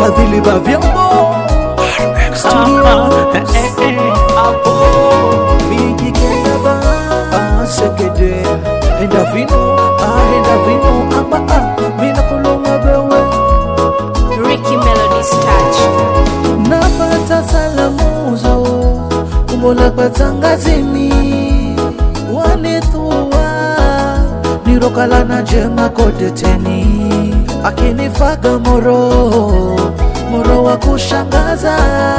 wafadhili wa vyombo studio mijikendaba asekede enda vino aenda vino amba a mina kuluma bewe Ricky Melody's touch. napata salamuzo kumbola patangazini wanithua nirokalana jema kodeteni akinifaga moro moro wa kushangaza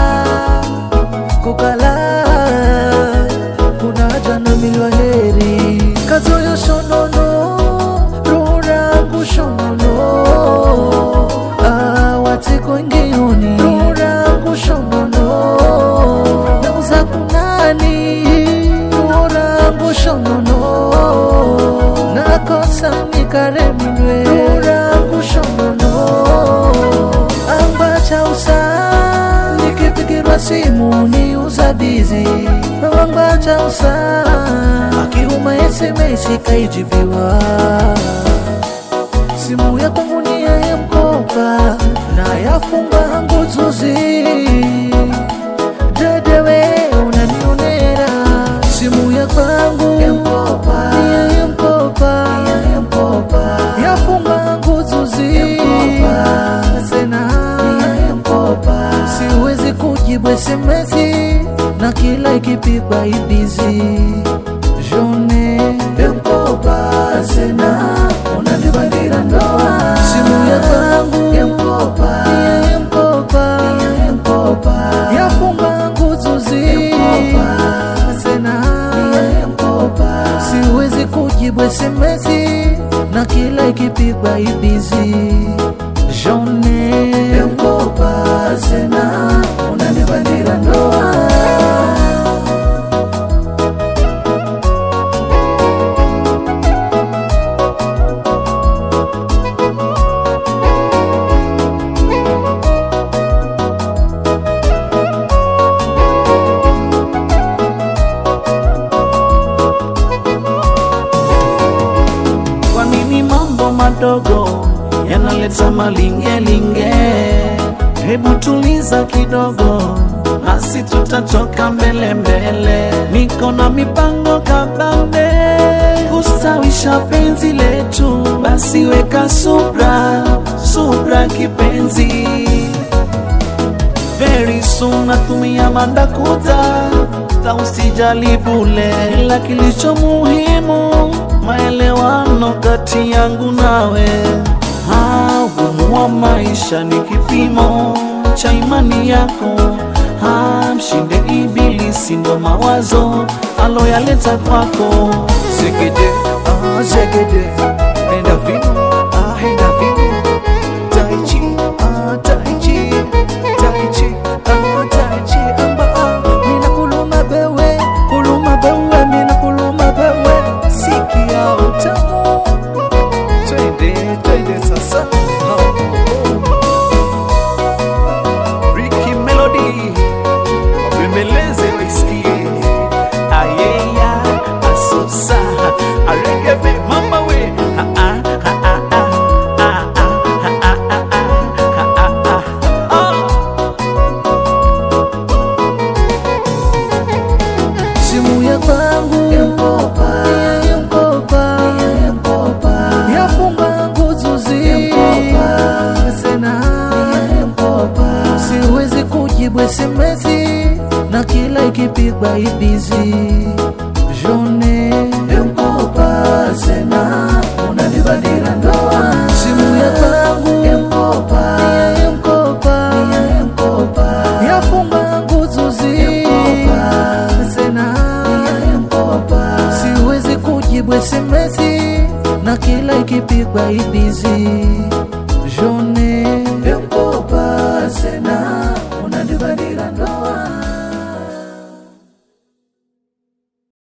kukala kunaja na milwa heri kazoyo shonono rurangu shonono Ah, watiko ngioni rurangu shonono nauza kunani rurangu shonono nakosa nikaremilwe rurangu shonono ambacha usa nikipigirwa simu ni uzadizi ambacha usa akiuma SMS kaijibiwa simu ya kwangu ni ya mkopa na yafunga nguzuzi dedewe unanionera simu ya kwangu ya mkopa ni ya mkopa ya mkopa yafunga nguzuzi sena ya mkopa siwezi kujibu SMS na kila ikipigwa ibizi jone ya mkopa sena unanibandira ndoa simu ya kwangu ya mkopa ya mkopa ya mkopa yafunga nguzuzi sena ya mkopa siwezi kujibu SMS na kila ikipigwa ibizi jone ya mkopa sena unanibandira ndoa Kwa nini mambo madogo yanaleta malingelinge? Hebu tuliza kidogo, nasi tutatoka mbele mbele. Niko na mipango kabambe kustawisha penzi letu, basi weka subra, subra kipenzi. Very soon natumia mandakuta ta usijali bule, ila kilicho muhimu maelewano kati yangu nawe. Ah, Ugumu wa maisha ni kipimo cha imani yako. Ah, Mshinde ibilisi ndo mawazo aloyaleta kwako. Zegede, ah, zegede, enda vino, ah, enda vino. Tai chi, ah, tai chi, tai chi, ah, tai chi. Amba, ah, mina kuluma bewe, kuluma bewe, mina kuluma bewe. Sikia utamu, twende, twende sasa. Ricky Melody wabembeleze waisikie ayeya asusa aregebe mama we Ah, ah, ah, ah, ah, ah, ah, ah, ah, ah, ah, ah, ah. simu ya kwangu ya mkopa ya mkopa ya mkopa yafunga nguzuzi ya mkopa sena ya mkopa siwezi kujibu SMS na kila ikipigwa ibizi jone ya mkopa sena unanibadira ndoa simu ya kwangu ya mkopa ya mkopa ya mkopa yafunga nguzuzi ya mkopa sena ya mkopa siwezi kujibu SMS na kila ikipigwa ibizi